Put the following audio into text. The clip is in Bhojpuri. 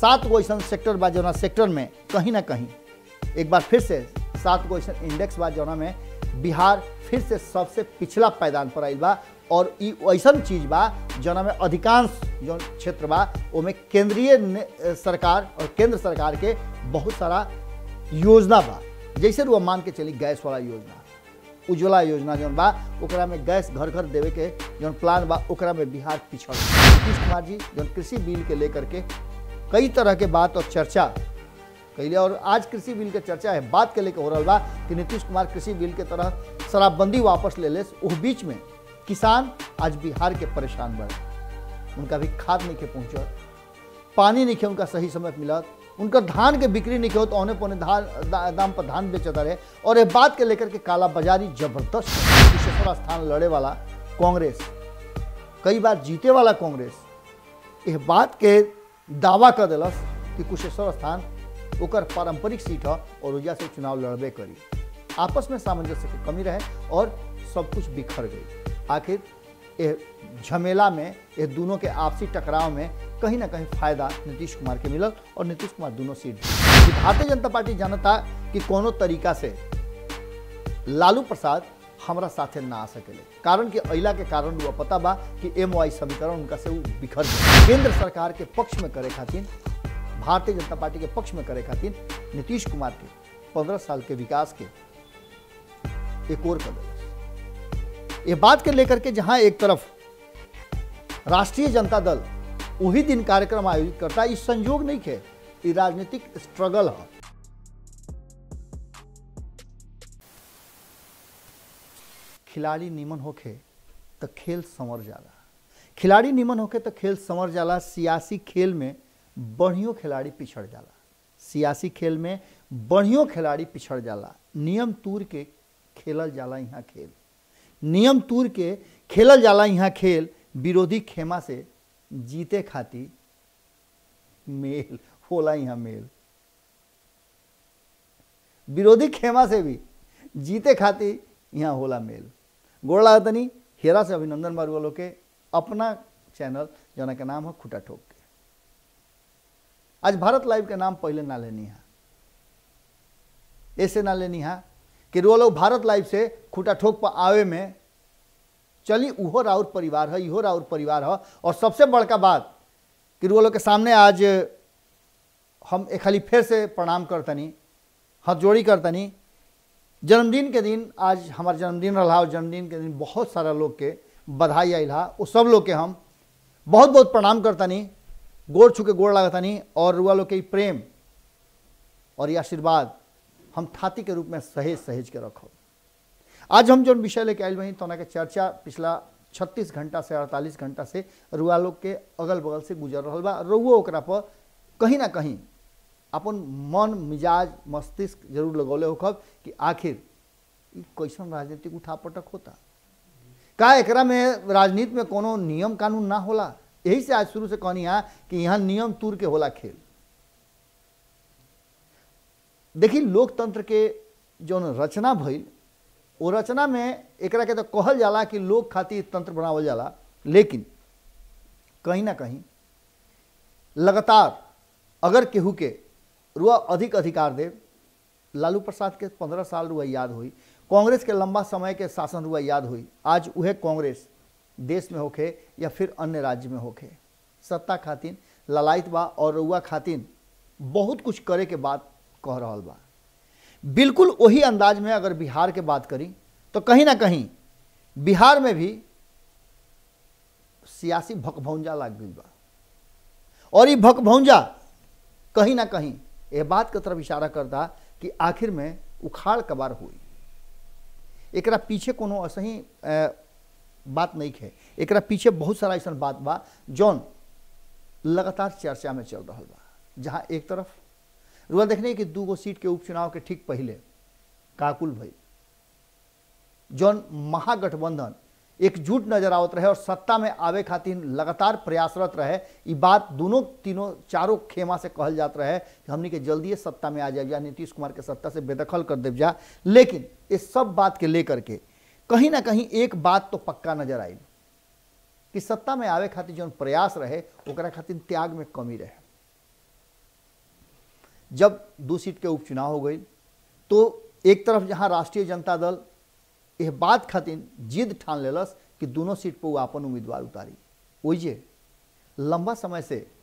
सात गो ऐसा सेक्टर बा जौना सेक्टर में कहीं ना कहीं एक बार फिर से सात गो ऐसा इंडेक्स बा जौना में बिहार फिर से सबसे पिछला पायदान पर आइल बा और ई ऐसा चीज बा जौना में अधिकांश जो क्षेत्र बा ओमे केंद्रीय ने- सरकार और केंद्र सरकार के बहुत सारा योजना बा जैसे रुआ मान के चली गैस वाला योजना उज्ज्वला योजना जौन बा ओकरा में गैस घर घर देवे के जौन प्लान बा ओकरा में बिहार पिछड़ बा। नीतीश कुमार जी जौन कृषि बिल के लेकर के कई तरह के बात और चर्चा कैले और आज कृषि बिल के चर्चा है बात के लेके हो रहा बा कि नीतीश कुमार कृषि बिल के तरह शराबबंदी वापस ले ले उस बीच में किसान आज बिहार के परेशान बढ़े उनका भी खाद नहीं के पहुँचल पानी नहीं खे उनका सही समय पे मिलत उनका धान के बिक्री नहीं हो तो औने पौने धान दा, दाम पर धान बेचता रहे और ये बात के लेकर के काला बाजारी जबरदस्त है। कुशेश्वर स्थान लड़े वाला कांग्रेस कई बार जीते वाला कांग्रेस यह बात के दावा कर दिलस कि कुशेश्वर स्थान ओकर पारंपरिक सीट है और ओजा से चुनाव लड़बे करी आपस में सामंजस्य की कमी रहे और सब कुछ बिखर गई आखिर ये झमेला में ये दोनों के आपसी टकराव में कहीं ना कहीं फायदा नीतीश कुमार के मिलल और नीतीश कुमार दोनों सीट जीते। भारतीय जनता पार्टी जानता कि कोनो तरीका से लालू प्रसाद हमरा साथे ना आ सकेले कारण कि अइला के कारण वो पता बा कि एम समीकरण उनका से उ बिखर गए केंद्र सरकार के पक्ष में करे खातिर भारतीय जनता पार्टी के पक्ष में करे खातिर नीतीश कुमार के पंद्रह साल के विकास के एक और कदम ये बात के लेकर के जहां एक तरफ राष्ट्रीय जनता दल वही दिन कार्यक्रम आयोजित करता इस संयोग नहीं है ये राजनीतिक स्ट्रगल है खिलाड़ी निमन होके तो खेल संवर जाला खिलाड़ी निमन होके तो खेल संवर जाला सियासी खेल में बढ़ियों खिलाड़ी पिछड़ जाला सियासी खेल में बढ़ियों खिलाड़ी पिछड़ जाला नियम तूर के खेलल जाला यहाँ खेल नियम तूर के खेलल जाला यहाँ खेल विरोधी खेमा से जीते खातिर मेल होला यहाँ मेल विरोधी खेमा से भी जीते खातिर यहाँ होला मेल गोड़ लागतनी हेरा से अभिनंदन बारू वालों के अपना चैनल जना के नाम है खुटा ठोक के आज भारत लाइव के नाम पहले ना लेनी है ऐसे ना लेनी है कि वो लोग भारत लाइव से खुटा ठोक पर आवे में चली उहो राउर परिवार है इहो राउर परिवार है और सबसे बड़का बात कि वो लोग के सामने आज हम एक खाली फिर से प्रणाम करतनी हाथ जोड़ी करतनी जन्मदिन के दिन आज हमार जन्मदिन रहा और जन्मदिन के दिन बहुत सारा लोग के बधाई आयल हा वो सब लोग के हम बहुत बहुत प्रणाम करतनी गोड़ छू के गोड़ लागतनी और रुआ लोग के ई प्रेम और ये आशीर्वाद हम थाती के रूप में सहेज सहेज के रखो आज हम जो विषय लेके आयल बनी तो के चर्चा पिछला 36 घंटा से 48 घंटा से रुआ लोग के अगल बगल से गुजर रहा बा रुओ ओकरा पर कहीं ना कहीं अपन मन मिजाज मस्तिष्क जरूर लगौले होखब कि आखिर ई कैसन राजनीतिक उठापटक होता का एकरा में राजनीति में कोनो नियम कानून ना होला यही से आज शुरू से कहनी है कि यहाँ नियम तूर के होला खेल देखी लोकतंत्र के जौन रचना भइल वो रचना में एकरा के तो कहल जाला कि लोग खातिर तंत्र बनावल जाला लेकिन कहीं ना कहीं लगातार अगर केहू के रुआ अधिक अधिकार दे लालू प्रसाद के पंद्रह साल रुआ याद हुई कांग्रेस के लंबा समय के शासन रुआ याद हुई आज वह कांग्रेस देश में होखे या फिर अन्य राज्य में होखे सत्ता खातिर ललायत बा और रुआ खातिर बहुत कुछ करे के बात कह रहा बा बिल्कुल वही अंदाज में अगर बिहार के बात करी तो कहीं ना कहीं बिहार में भी सियासी भकभौंजा लाग गई बा और ये भकभौंजा कहीं ना कहीं ये बात की तरफ इशारा करता कि आखिर में उखाड़ कबार हुई एकरा पीछे कोनो ऐसे बात नहीं है एकरा पीछे बहुत सारा ऐसा बात बा जौन लगातार चर्चा में चल रहा बा जहाँ एक तरफ रुआ देखने कि दूगो सीट के उपचुनाव के ठीक पहले काकुल भई जौन महागठबंधन एकजुट नजर आवत रहे और सत्ता में आवे खातिर लगातार प्रयासरत रहे ई बात दोनों तीनों चारों खेमा से कहल जात रहे कि हमनी के जल्दी सत्ता में आ जाए जा नीतीश कुमार के सत्ता से बेदखल कर देव जा लेकिन इस सब बात के लेकर के कहीं ना कहीं एक बात तो पक्का नजर आई कि सत्ता में आवे खातिर जौन प्रयास रहे ओकरा खातिर त्याग में कमी रहे जब दो सीट के उपचुनाव हो गई तो एक तरफ जहाँ राष्ट्रीय जनता दल यह बात खातिर जिद ठान लेलस कि दोनों सीट पर वो अपन उम्मीदवार उतारी ओइजे लंबा समय से